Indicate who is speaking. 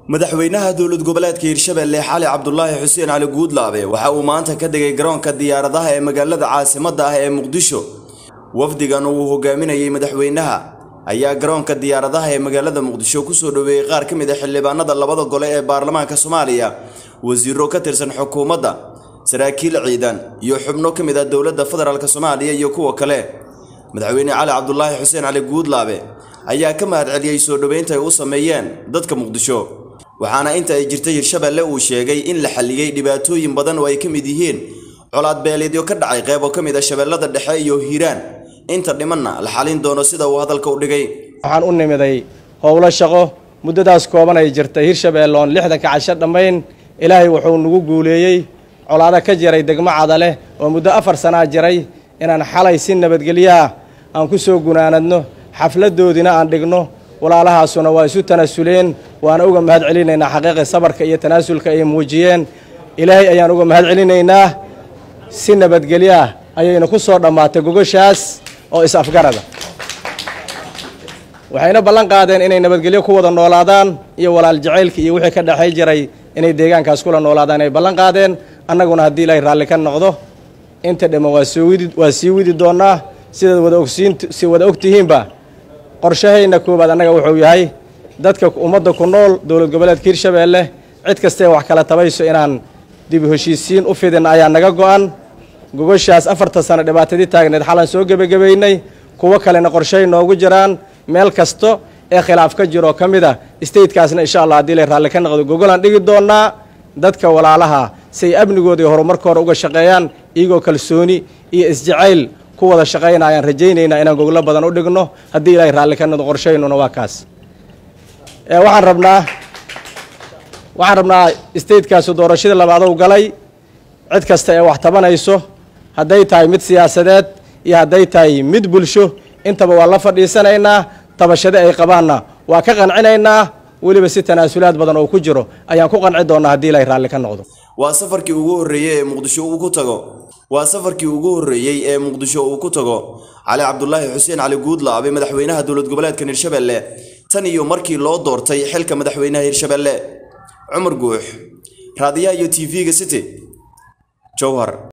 Speaker 1: madaxweynaha dowlad goboleedka hirshabelle xali cabdulaahi xuseen cali guudlaabe waxa uu maanta ka degay garoonka diyaaradaha ee magaalada caasimadda ah ee muqdisho wafdigan uu hogaaminayay madaxweynaha ayaa garoonka diyaaradaha ee magaalada muqdisho kusoo dhoweeyey qaar ka mid a xildhibaanada labada gole ee baarlamaanka soomaaliya wasiiro ka tirsan xukuumadda saraakiil ciidan iyo xubno ka mid ah dowladda federaalk soomaaliya iyo kuwa kale madaxweyne cali cabdulaahi xuseen cali guudlaabe ayaa ka mahad celiyey soo dhoweynta ay u sameeyeen dadka muqdisho waxaana inta ay jirtay hirshabelle uu sheegay in la xalliyey dhibaatooyin badan oo ay ka mid yihiin colaad beeleedyo ka dhacay qeybo ka mid a shabeellada dhexe iyo hiiraan inta dhimanna la xalin doono sida uu hadalka u dhigay
Speaker 2: waxaan u nimiday howlo shaqo muddadaas kooban ay jirtay hirshabeelle oon lixdanka casho dhammayn ilaahay wuxuu nagu guuleeyey colaado ka jiray degmo cadaleh oo muddo afar sanaa jiray inaan xalay si nabadgelyaah aan ku soo gunaanadno xafladdoodiina aan dhigno walaalahaasuna waa isu tanaasuleen waana uga mahad celinaynaa xaqiiqi sabarka iyo tanaasulka ay muujiyeen ilaahay ayaan uga mahad celinaynaa si nabadgelyaah ayayna ku soo dhammaatay gogoshaas oo is-afgarada waxayna ballan qaadeen inay nabadgelyo ku wada noolaadaan iyo walaal jacaylka iyo wixii ka dhexay jiray inay deegaankaas kula noolaadaan ay ballan qaadeen annaguna haddii ilaahay raalli ka noqdo inta dhamman waa soo widi waa sii widi doonnaa sidaad wada ogsiin si wada og tihiinba qorshahayna koowaad annaga wuxuu yahay dadka ummadda ku nool dowlad goboleedka hirshabeelle cid kastae wax kala tabayso inaan dib heshiisiin u fidin ayaa naga go'an gogoshaas afartan sano dhibaatadii taagneed xalan soo gebagabaynay kuwo kalena qorshahay noogu jiraan meel kasto ee khilaaf ka jiroo ka mid a statekaasna insha allah haddii la raalli ka noqdo gogolaan dhigi doonnaa dadka walaalaha si ay amnigooda iyo horumarkooda uga shaqeeyaan iyagoo kalsooni iyo isjacayl ku wada shaqayna ayaan rajaynaynaa inaan goglo badan u dhigno haddii ilaahay raalli ka noqdo qorshaynuna waa kaas waxaan rabnaa waxaan rabnaa statekaasi doorashadii labaad u galay cid kasta ee wax tabanayso hadday tahay mid siyaasadeed iyo hadday tahay mid bulsho intaba waa la fadhiisanaynaa tabashade ay qabaanna waa ka qancinaynaa weliba si tanaasulaad badan oo ku jiro ayaan ku qanci doonnaa haddii ilaahay raalli ka noqdo
Speaker 1: waa safarkii ugu horreeyey ee muqdisho uu ku tago waa safarkii ugu horreeyey ee muqdisho uu ku tago cali cabdulaahi xuseen cali guudlaabe madaxweynaha dowlad goboleedkan hirshabelle tan iyo markii loo doortay xilka madaxweynaha hirshabelle cumar guux raadiyaha iyo t v-ga city jowhar